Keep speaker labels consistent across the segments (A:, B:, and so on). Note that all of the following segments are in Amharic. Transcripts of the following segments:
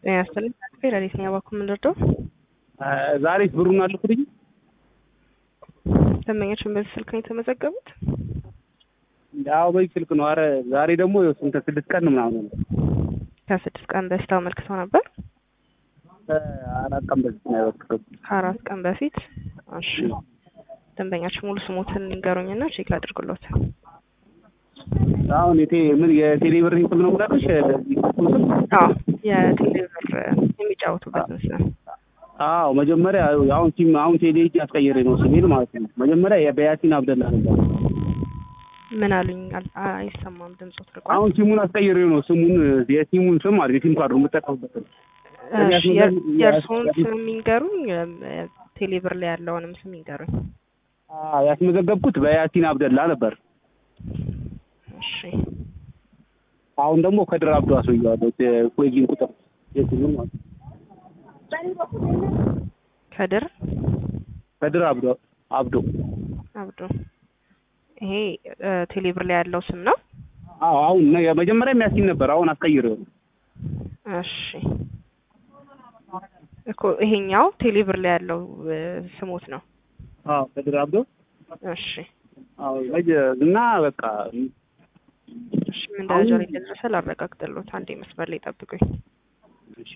A: ጤና ይስጥልኝ። ፌዴራል የትኛው ባንክ የምንረዳው?
B: ዛሬ ብሩን አልኩልኝ።
A: ደንበኛችን በዚህ ስልክ ነው የተመዘገቡት?
B: አዎ በዚህ ስልክ ነው። አረ ዛሬ ደግሞ ስንት ስድስት ቀን ምናምን ነው።
A: ከስድስት ቀን በፊት አመልክተው ነበር።
B: አራት ቀን በፊት ነው ያወቅኩት።
A: ከአራት ቀን በፊት እሺ። ደንበኛችን ሙሉ ስሞትን ንገሩኝና ቼክ ላድርግሎት።
B: አሁን የቴ ምን የቴሌ ብር ስም ነው ብላለሽ?
A: አዎ የቴሌብር የሚጫወቱበትን ስም
B: አዎ መጀመሪያ አሁን ሲም አሁን ቴሌ ሂጅ አስቀይሬ ነው ስሜን ማለት ነው። መጀመሪያ በያሲን አብደላ ነበር።
A: ምን አሉኝ? አል- አይሰማም ድምፆት ርቋል።
B: አሁን ሲሙን አስቀይሬ ነው ስሙን የሲሙን ስም ማለት የሲም ካርዱ የምጠቀምበትን
A: እሺ፣ የር- የእርስዎን ስም የሚንገሩኝ ቴሌብር ላይ ያለውንም ስም ይንገሩኝ።
B: አዎ ያስመዘገብኩት በያሲን አብደላ ነበር።
A: እሺ
B: አሁን ደግሞ ከድር አብዶ አስወየዋለሁ የኮይጊን ቁጥር የሲሙን ማለት ነው።
A: ከድር
B: ከድር አብዶ አብዶ
A: አብዶ ይሄ እ፣ ቴሌብር ላይ ያለው ስም ነው።
B: አዎ አሁን ነው የመጀመሪያ የሚያሲን ነበር። አሁን አስቀይሬው ነው።
A: እሺ እኮ ይሄኛው ቴሌብር ላይ ያለው እ፣ ስሞት ነው።
B: አዎ ከድር አብዶ
A: እሺ
B: አዎ መጀ- እና በቃ
A: እሺ ምን ደረጃ ላይ እንደደረሰ ላረጋግጥልዎት። አንዴ መስመር ላይ ጠብቁኝ።
B: እሺ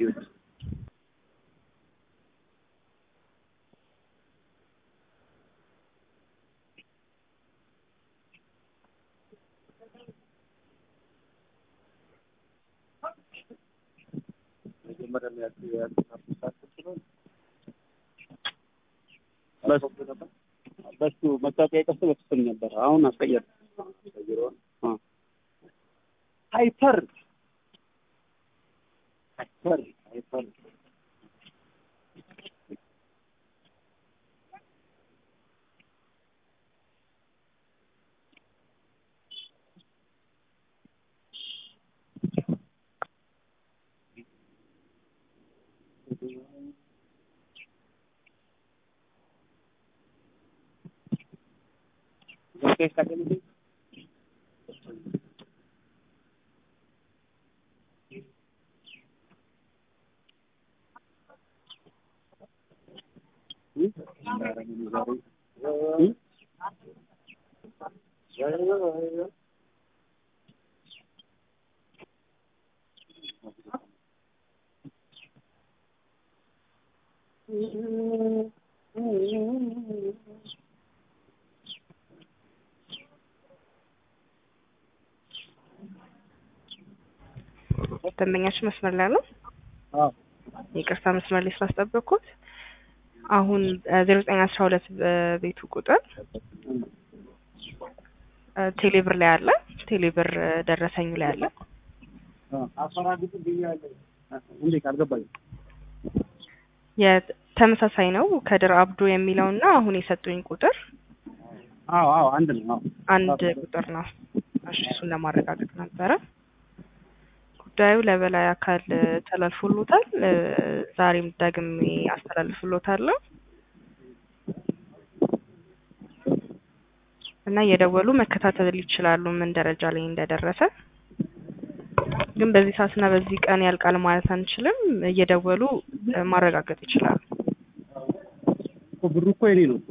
B: በሱ መታወቂያ የቀሱ በክፍል ነበር። አሁን አስቀየር ሃይፐር ሃይፐር ሃይፐር
A: ደንበኛችን መስመር ላይ ነው።
B: አዎ
A: ይቅርታ መስመር ላይ ስላስጠበቅኩት። አሁን ዜሮ ዘጠኝ አስራ ሁለት ቤቱ ቁጥር እ፣ ቴሌብር ላይ አለ። ቴሌብር እ፣ ደረሰኙ ላይ አለ።
B: አፈራግጥ ብያለሁ። እንዴት አልገባኝም።
A: የተመሳሳይ ነው ከድር አብዶ የሚለውና አሁን የሰጡኝ ቁጥር
B: አዎ አዎ አንድ ነው። አዎ
A: አንድ ቁጥር ነው። እሺ እሱን ለማረጋገጥ ነበረ። ጉዳዩ ለበላይ አካል እ፣ ተላልፎሎታል። እ፣ ዛሬም ደግሜ አስተላልፍሎታለሁ እና እየደወሉ መከታተል ይችላሉ ምን ደረጃ ላይ እንደደረሰ። ግን በዚህ ሰዓትና በዚህ ቀን ያልቃል ማለት አንችልም። እየደወሉ እ፣ ማረጋገጥ ይችላሉ።
B: እኮ ብሩ እኮ የኔ ነው።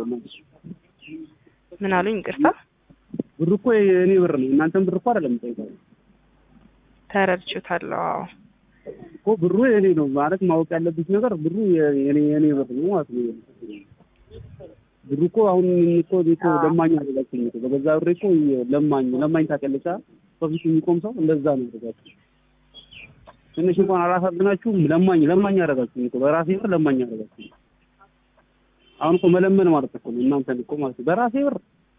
A: ምን አሉኝ? ይቅርታ
B: ብሩ እኮ የኔ ብር ነው። እናንተም ብር እኮ አይደለም የምጠይቀው
A: ተረድቼዎታለሁ። አዎ
B: እኮ ብሩ የኔ ነው ማለት ማወቅ ያለብሽ ነገር ብሩ የኔ የኔ ብር ነው ማለት ነው። ብሩ እኮ አሁን እኮ እኔ እኮ ለማኝ አደረጋችሁኝ እኮ በገዛ ብሬ እኮ ለማኝ ለማኝ ታውቂያለሽ አይደል? በፊት የሚቆም ሰው እንደዛ ነው ያደረጋችሁ። ትንሽ እንኳን አላሳዝናችሁም። ለማኝ ለማኝ አደረጋችሁኝ እኮ በራሴ ብር ለማኝ አደረጋችሁኝ። አሁን እኮ መለመን ማለት እኮ ነው እናንተን እኮ ማለት ነው በራሴ ብር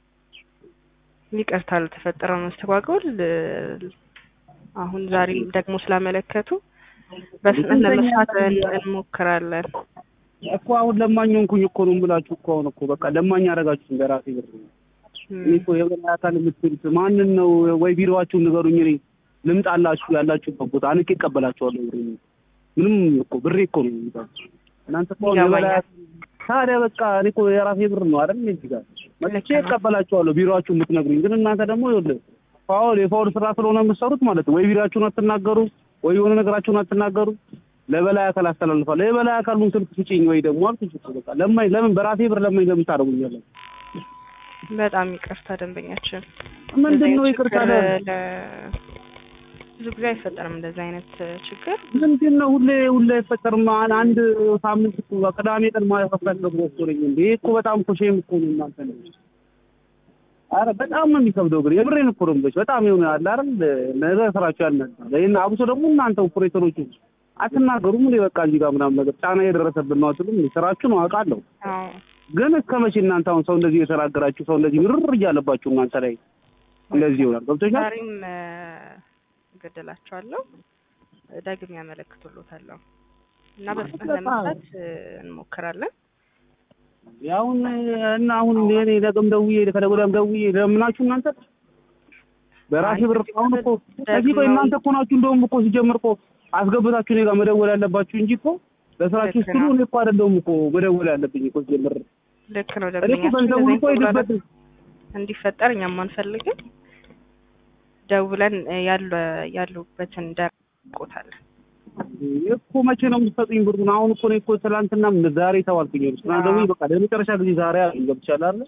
A: ይቅርታ ለተፈጠረው መስተጓጎል እ፣ አሁን ዛሬ ደግሞ ስላመለከቱ በፍጥነት ለመስራት እን- እንሞክራለን።
B: እኮ አሁን ለማኝ ሆንኩኝ እኮ ነው የምላችሁ እኮ አሁን እኮ በቃ ለማኝ አደረጋችሁኝ በራሴ ብር ነው።
A: እም፣
B: እኔ እኮ የበላይ አካል የምትሉት ማንን ነው? ወይ ቢሮዋችሁን ንገሩኝ። እኔ ልምጣላችሁ ያላችሁበት ቦታ አንቄ እቀበላችኋለሁ። ብሬ ምንም እኮ ብሬ እኮ ነው የሚባለው። እናንተ እኮ አሁን የበላይ
A: ይገባኛል።
B: ታዲያ በቃ እኔ እኮ የራሴ ብር ነው አይደል? እዚህ ጋር መጥቼ
A: ልክ ነው።
B: እቀበላችኋለሁ ቢሮዋችሁን የምትነግሩኝ። ግን እናንተ ደግሞ ይኸውልህ ፋውል የፋውል ስራ ስለሆነ የምትሰሩት ማለት ነው ወይ ቢሮአችሁን አትናገሩ ወይ የሆነ ነገራችሁን አትናገሩ። ለበላይ አካል አስተላልፋለሁ። የበላይ አካሉን ስልክ ስጪኝ ወይ ደግሞ አልኩሽ እኮ በቃ ለማኝ ለምን በራሴ ብር ለማኝ ለምን ታደርጉኛለን?
A: በጣም ይቅርታ ደንበኛችን።
B: ምንድን ነው
A: እንደዚህ
B: ይቅርታ
A: ችግር
B: ለ-
A: ለ- ብዙ ጊዜ አይፈጠርም እንደዚህ አይነት ችግር።
B: ምንድን ነው ሁሌ ሁሌ አይፈጠርም። አን- አንድ ሳምንት እኮ ቅዳሜ ቀን ማፈፈት ነው እኮ ነኝ እንዴ እኮ በጣም እኮ ሼም እኮ ነው እናንተ ነው። አረ በጣም ነው የሚከብደው ግን የብሬን እኮ ነው የምልሽ። በጣም የሆነ አለ አይደል ነገ ስራችሁ ያልነበር ይሄን አብሶ ደግሞ እናንተ ኦፕሬተሮቹ አትናገሩም እንዴ በቃ እዚህ ጋር ምናምን ነገር ጫና የደረሰብን ነው አትሉም? እንዴ? ስራችሁ ነው አውቃለሁ።
A: አዎ
B: ግን እስከ መቼ እናንተ አሁን ሰው እንደዚህ የተናገራችሁ ሰው እንደዚህ ምርር እያለባችሁ እናንተ ላይ እንደዚህ ይሆናል። ገብቶሻል?
A: ዛሬም እ፣ እገድላቸዋለሁ ደግሜ ያመለክቱሎታለሁ እና በፍጥነት ለመስራት እ፣ እንሞክራለን።
B: ያሁን እና አሁን እኔ ደግም ደውዬ ከደግ ወዲያም ደውዬ ለምናችሁ እናንተ በራሴ ብር አሁን እኮ ከዚህ ቆይ እናንተ እኮ ናችሁ እንደውም እኮ ሲጀምር እኮ አስገብታችሁ እኔ ጋር መደወል ያለባችሁ እንጂ እኮ ለስራችሁ
A: ልክ
B: ስትሉ
A: ነው።
B: እኔ እኮ አይደለሁም እኮ መደወል ያለብኝ እኮ ሲጀምር
A: ልክ ነው
B: እኔ እኮ
A: ደንበኛችን
B: ገንዘቡን
A: እንደዚህ
B: እኮ
A: አይነት
B: ሄድበት
A: መጉላላት እንዲፈጠር እኛም አንፈልግም። ደውለን እ፣ ያለ ያሉበትን ደርቆታለን።
B: እኮ መቼ ነው የምትሰጡኝ ብሩን? አሁን እኮ እኔ እኮ ትናንትና ዛሬ ተዋልኩኝ። ትናንት ደግሞ በቃ ለመጨረሻ ጊዜ ዛሬ አለኝ ገብቻለሁ አይደል?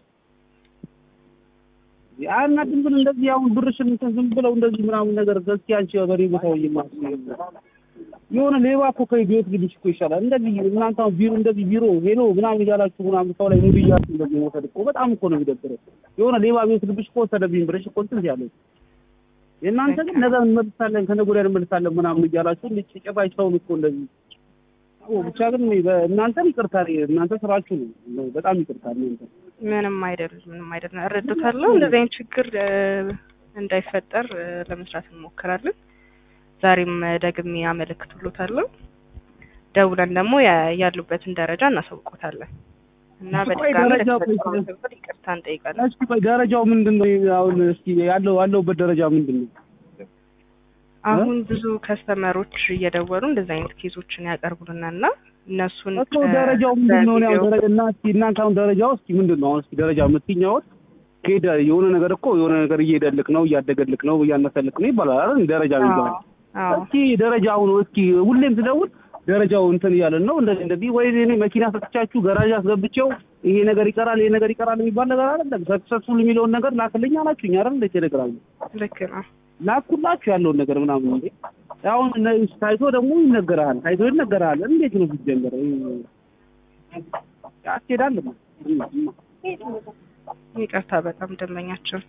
B: ያና ድንብን እንደዚህ አሁን ብርሽን እንትን ዝም ብለው እንደዚህ ምናምን ነገር እስኪ አንቺ በሬ ቦታው ይማስ የሆነ ሌባ እኮ ከቤት ግድሽ እኮ ይሻላል። እንደዚህ እናንተ አሁን ቢሮ እንደዚህ ቢሮ ሄሎ ምናምን እያላችሁ ምናምን ሰው ላይ ሙሉ እያላችሁ እንደዚህ መውሰድ እኮ በጣም እኮ ነው የሚደብረው። የሆነ ሌባ ቤት ግድሽ እኮ ወሰደብኝ ብርሽ እኮ እንትን ያለው የእናንተ ግን ነገ እንመልሳለን ከነገ ወዲያ እንመልሳለን ምናምን እያላችሁ እንደ ጭራሽ ሰውን እኮ እንደዚህ አዎ፣ ብቻ ግን እኔ በእናንተም ይቅርታ እናንተ ስራችሁ ነው። በጣም ይቅርታ እናንተ
A: ምንም አይደል ምንም አይደል እረዱታለሁ። እንደዚህ አይነት ችግር እ፣ እንዳይፈጠር እ፣ ለመስራት እንሞክራለን። ዛሬም እ፣ ደግሜ ያመለክቱሎታለሁ። ደውለን ደግሞ ያ- ያሉበትን ደረጃ እናሳውቆታለን እና
B: ቆይ
A: በድጋሚ
B: ደረጃው
A: ለተፈጠረው
B: ቆይ-
A: ችግር ይቅርታ እንጠይቃለን።
B: እስኪ ቆይ ደረጃው ምንድን ነው? አሁን እስኪ ያለው ያለውበት ደረጃ ምንድን ነው?
A: አሁን ብዙ ከስተመሮች እየደወሉ እንደዚህ አይነት ኬዞችን ያቀርቡልናል እና እነሱን
B: እኮ ደረጃው ምንድን ነው? ያው ደረጃ እና እስኪ እናንተ አሁን ደረጃው እስኪ ምንድን ነው? አሁን እስኪ ደረጃ የምትኛወት ከሄደ የሆነ ነገር እኮ የሆነ ነገር እየሄደልክ ነው፣ እያደገልክ ነው፣ እያነሰልክ ነው ይባላል አይደል? ደረጃ የሚባለው እስኪ ደረጃው ነው። እስኪ ሁሌም ስደውል ደረጃው እንትን እያለን ነው እንደዚህ እንደዚህ ወይ እኔ መኪና ሰጥቻችሁ ገራዥ አስገብቼው ይሄ ነገር ይቀራል ይሄ ነገር ይቀራል የሚባል ነገር አይደለም። ሰክሰስፉል የሚለውን ነገር ላክልኝ አላችሁኝ አይደል? እንደ ቴሌግራም
A: ልክ ነው።
B: ላኩላችሁ ያለውን ነገር ምናምን እንዴ አሁን እነ- ታይቶ ደግሞ ይነገርሃል። ታይቶ ይነገርሃል። እንዴት ነው ሲጀመር ያስኬዳል?
A: ይቅርታ በጣም ደንበኛችን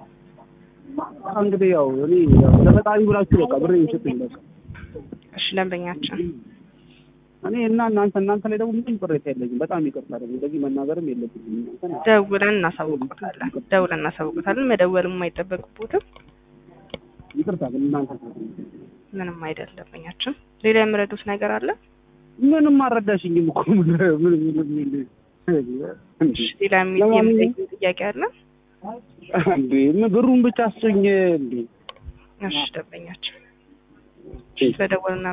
B: እንግዲህ ያው እኔ ያው ለፈጣሪ ብላችሁ በቃ ብሬ ይሰጡኝ በቃ
A: እሺ ደንበኛችን
B: እኔ እና እናንተ እናንተ ላይ ደግሞ ምንም ቅሬታ የለኝም። በጣም ይቅርታ ደግሞ እንደዚህ መናገርም የለብኝም። እናንተ ናችሁ።
A: ደውለን እናሳውቁታለን። ደውለን እናሳውቁታለን። መደወልም አይጠበቅቦትም።
B: ይቅርታ ግን እናንተ
A: ምንም አይደል ደንበኛችን። ሌላ የምረዱት ነገር አለ?
B: ምንም አልረዳሽኝም እኮ ምን ምን ምን
A: እሺ ሌላ የሚ- የሚጠይቁኝ ጥያቄ አለ?
B: እንዴ ምን ብሩን ብቻ አስጮኝ እንዴ
A: እሺ ደንበኛችን ስለደወልና